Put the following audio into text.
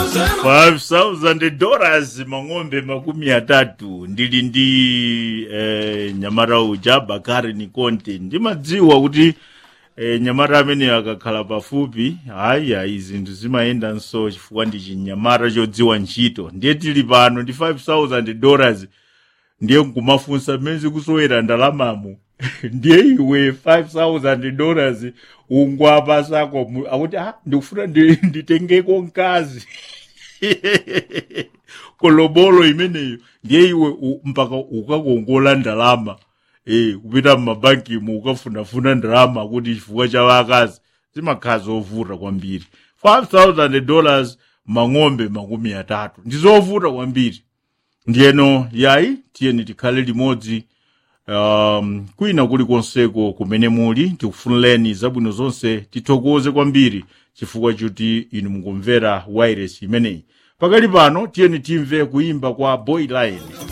5000 dollars mang'ombe makumi atatu ndili ndi eh, nyamata uja bakari ni konte ndimadziwa kuti eh, nyamata amene akakhala pafupi hayi ayi zinthu zimayenda nso chifukwa ndi chinyamata chodziwa ntchito ndiye tili pano ndi 5000 dollars ndiye nkumafunsa mmene zikusowera ndalamamu ndiye iwe 5000 dollars ungwapasako mu- akuti ah, ndikufuna ndi- nditengeko mkazi kolobolo imeneyo ndiye iwe u- mpaka ukakongola ndalama eh kupita mmabankimu ukafunafuna ndalama kuti chifukwa cha wakazi zimakhala zovuta kwambiri 5000 dollars mang'ombe makumi atatu ndi zovuta kwambiri ndiyeno yayi tiyeni tikhale limodzi um, kwina kulikonseko kumene muli tikufunireni zabwino zonse tithokoze kwambiri chifukwa kuti inu mukumvera wireless imeneyi pakali pano tiyeni timve kuimba kwa boy line